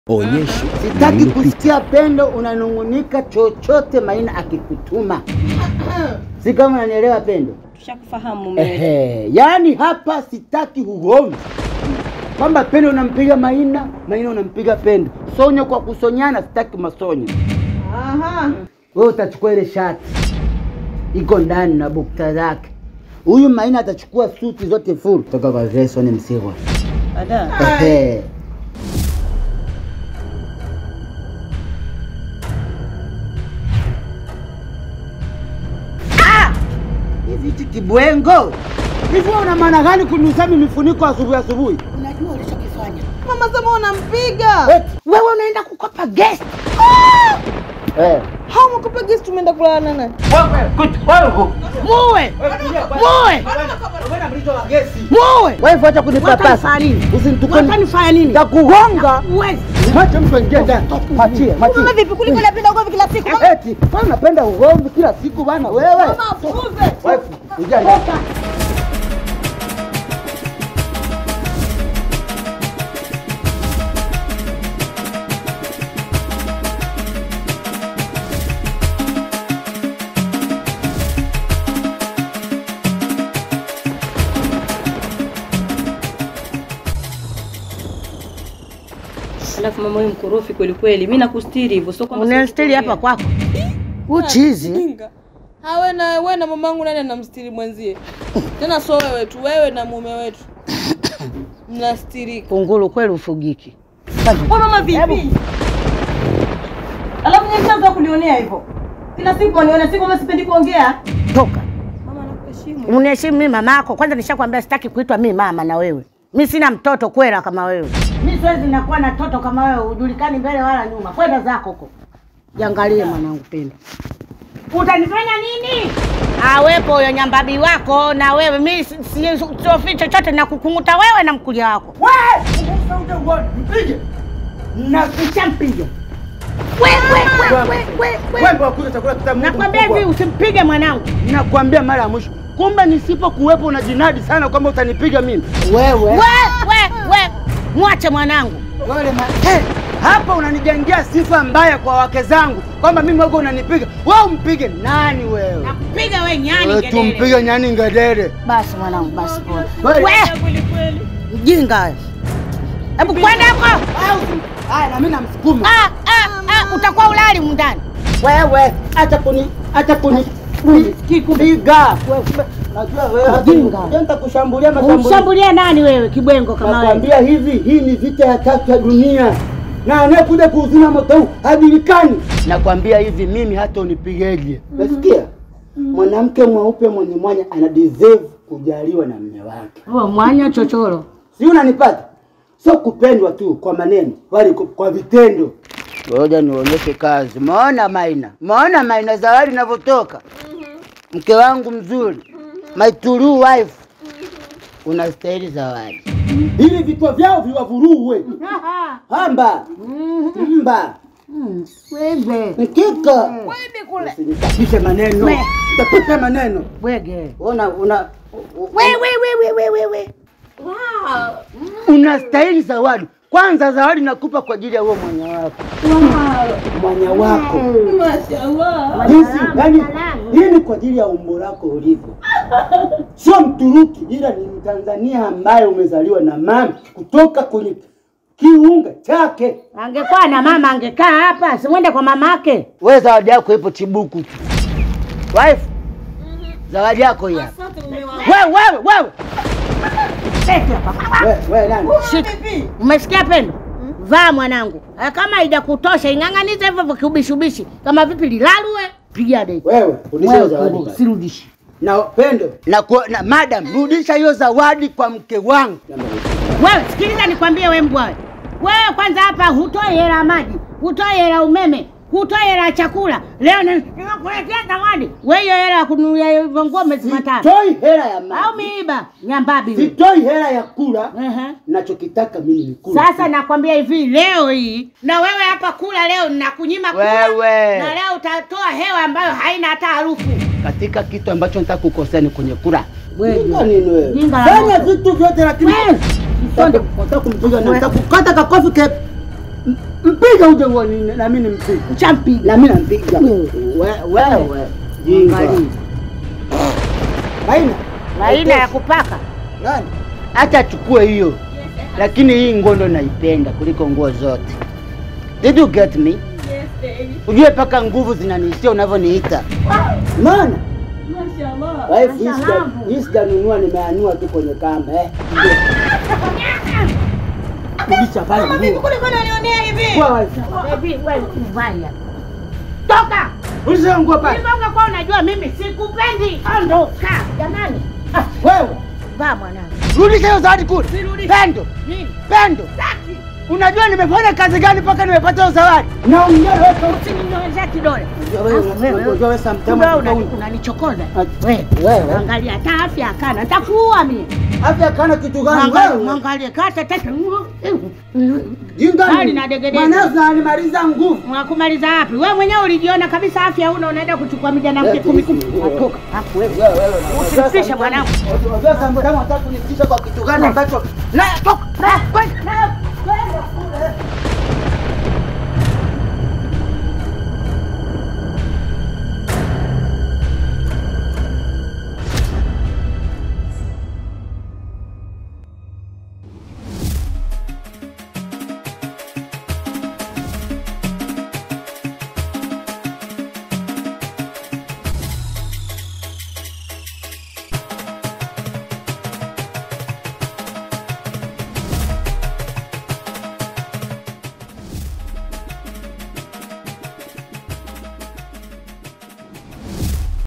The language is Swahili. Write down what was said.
Onyesho Sitaki lililopita. kusikia Pendo unanung'unika chochote Maina akikutuma. Si kama unanielewa Pendo? Tushakufahamu mume wetu. Ehe, yaani hapa sitaki ugomvi kwamba Pendo unampiga Maina, Maina unampiga Pendo. Sonyo kwa kusonyana, sitaki masonyo. Aha. Wewe utachukua ile shati iko ndani na bukta zake. Huyu Maina atachukua suti zote full kutoka kwa Jason Msigwa. Ada. Ehe. Ah! Hivi hichi kibwengo hivi wewe una maana gani kunisami mifuniko asubuhi asubuhi? Unajua ulichokifanya. Mama sema unampiga. Eti, Wewe unaenda kukopa guest. Eh. Hao mkupa gesi tumeenda kulala na nani? Muwe! Muwe! Muwe! Wewe acha kunipapasa. Usinitukane. Watanifanya nini? Nitakugonga. Uwezi. Mwache mtu aingie ndani. Mwachie, mwachie. Mama vipi kuliko napenda ugomvi kila siku? Eti, wewe unapenda ugomvi kila siku bana wewe. Mama afuze. Wewe, ingia ndani. Alafu mama wewe mkorofi kweli kweli. Mimi nakustiri hivyo sio kwamba Unastiri hapa kwako. Uchizi. Jinga. Hawe na wewe na mamangu nani anamstiri mwenzie? Tena sio wewe tu, wewe na mume wetu. Mnastirika. Kunguru kweli ufugiki. Wewe mama vipi? Alafu nyinyi mtaanza kunionea hivyo. Kila siku waniona siku kama sipendi kuongea. Toka. Mama nakuheshimu. Uniheshimu mimi mamako. Kwanza nishakwambia sitaki kuitwa mimi mama na wewe. Mimi sina mtoto kwela kama wewe. Mimi siwezi nakuwa na toto kama wewe, ujulikani mbele wala nyuma. Kwenda zako huko. Jiangalie mwanangu Pendo. Utanifanya nini? Awepo huyo nyambabi wako na wewe. Mimi si- si- siofi chochote na kukunguta wewe na mkulia wako. Wewe! Mpige. Na kishampiga. Nakwambia hivi usimpige mwanangu. Nakwambia mara ya mwisho. Kumbe nisipokuwepo una jinadi sana kwamba utanipiga mimi. Wewe. We, we, we. Mwache mwanangu. Wewe ma... hey, hapa unanijengea sifa mbaya kwa wake zangu kwamba mimi wako unanipiga. Wewe umpige nani wewe? Nakupiga wewe nyani Wewe ngedere. tumpige nyani ngedere. Basi mwanangu, basi pole. Wewe Kweli kweli. Mjinga wewe. Hebu kwenda huko. haya na mimi namsukuma. Ah, ah, ah, utakuwa ulali mundani. Wewe acha kuni acha kuni piga. Najua wewe hata nitakushambulia mashambulizi. Umshambulia nani wewe kibwengo kama wewe? Nakwambia hivi, hii ni vita ya tatu ya dunia na anayekuja kuuzima moto huu hajulikani. Nakwambia hivi, mimi hata unipigeje, nasikia mwanamke mweupe mwenye mwanya ana deserve kujaliwa na mume wake, Wewe mwanya chochoro. si unanipata? Sio kupendwa tu kwa maneno, bali kwa- kwa vitendo. Ngoja nionyeshe kazi. Maona Maina, maona Maina, zawadi inavyotoka. Mke wangu mzuri, my true wife, unastahili zawadi. Hivi vichwa vyao viwavuruwe. Hamba mba Wewe. mkika usinichapishe maneno, We. utapisha maneno. Bwege. Una una Wewe wewe wewe wewe. unastahili zawadi. Kwanza zawadi nakupa kwa ajili ya huo mwanya wako, mwanya wako Mashallah. jinsi yani, hii ni kwa ajili ya umbo lako ulivyo, sio Mturuki, ila ni Mtanzania ambaye umezaliwa na mama kutoka kwenye kiunga chake. Angekuwa na mama angekaa hapa, simwende kwa mamake. Wewe zawadi yako ipo Chibuku tu. Wife, zawadi yako hii hapa. Asante mume wangu. Wewe wewe wewe. Lete hapa. Wewe wewe nani? Umesikia Pendo? Vaa mwanangu. Eh, Kama haijakutosha ing'ang'anize hivyo hivyo kiubishubishi. Kama vipi lilalue? Piga deki. Wewe, rudisha hiyo zawadi. Wewe basi. sirudishi. Na Pendo, na, ku- na madam, rudisha hiyo zawadi kwa mke wangu. Wewe sikiliza nikwambie wewe mbwa wewe. Wewe kwanza hapa hutoi hela ya maji, hutoi hela ya umeme, hutoi hela ya chakula. Leo ni- nimekuletea zawadi. Wewe hiyo hela ya kununulia hivyo nguo mwezi matatu. Sitoi hela ya Au maji. miiba nyambabi wewe. Sitoi hela ya kula. Ehe. Nachokitaka mimi ni kula. Sasa nakwambia hivi leo hii na wewe hapa kula leo nakunyima kula. Wewe. Na leo utatoa hewa ambayo haina hata harufu. katika kitu ambacho nataka kukosea ni kwenye kula. Wewe. Jinga nini wewe? Jinga la Fanya moto. vitu vyote lakini Wewe. Nataka- nataka kumpiga na nataka kukata kakofi ke Mpiga uje uone na mimi nimpiga. Nchampiga. Na mimi nampiga. We- Wewe. Jinga. Angalia. Maina. Maina ya kupaka. Nani? Hata chukue hiyo. Lakini hii nguo ndo naipenda kuliko nguo zote. Did you get me? Ujue paka nguvu zinaniishia unavyoniita. Maana wife hii sija- hii sijanunua nimeanua tu kwenye kamba eh. Rudisha pale nguo. Kwa wife. Baby, wewe mbaya. Toka. Rudisha nguo pale. Hivyo ungekuwa unajua mimi sikupendi. Ondoka. Jamani. Ah, Wewe. vaa mwanangu. Rudisha hiyo zawadi kule. Pendo. Nini? Pendo. Unajua nimefanya kazi gani mpaka nimepata hiyo zawadi? Naongea wewe. Usininyonyeshe kidole. Wewe, Alafu wewe, unajua wewe sometimes Kumbe wewe una- unakuwa- unanichokoza. Ah, Wewe. wewe. Angalia hata afya akana. Nitakuua mimi. Afya kana kitu gani Mwangalie, wewe? mwangalie kata tata. Jinga. Hali na degedege. Mwanao alimaliza nguvu. Mwakumaliza wapi? Wewe mwenyewe ulijiona kabisa afya una unaenda kuchukua mijana mke kumi kumi. Atoka. Hapo wewe. Wewe wewe. Usimtishe mwanangu. Unajua sometimes unataka kunitisha kwa kitu gani ambacho Na toka. Na kwenda.